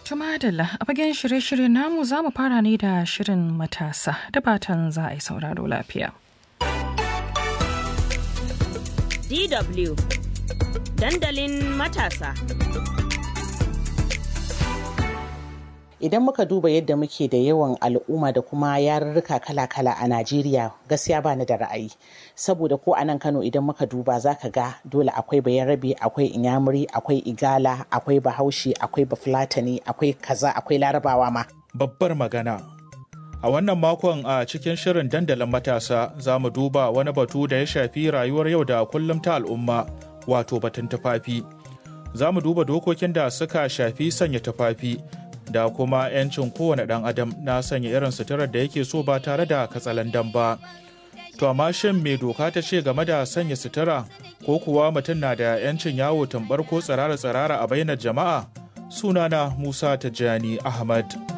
Tumadala a fagen shirye-shirye namu za mu fara ne da shirin matasa da batan za a yi sauraro lafiya. DW dandalin matasa. Idan muka duba yadda muke da yawan al'umma da kuma yarurruka kala-kala a Najeriya gaskiya ba ni da ra'ayi. Saboda ko a nan Kano idan muka duba za ka ga dole akwai bayarabe, akwai inyamuri, akwai igala, akwai bahaushe, akwai bafulatani, akwai kaza, akwai larabawa ma. Babbar magana. A wannan makon a cikin shirin dandalin matasa za mu duba wani batu da ya shafi rayuwar yau da kullum ta al'umma wato batun tufafi. Za mu duba dokokin da suka shafi sanya tufafi da kuma 'yancin kowane ɗan adam na sanya irin suturar da yake so ba tare da katsalandan ba. To amma shin me doka ta ce game da sanya sutura ko kuwa mutum na da 'yancin yawo tambar ko tsirara-tsirara a bainar jama'a? Sunana Musa Tijjani Ahmad.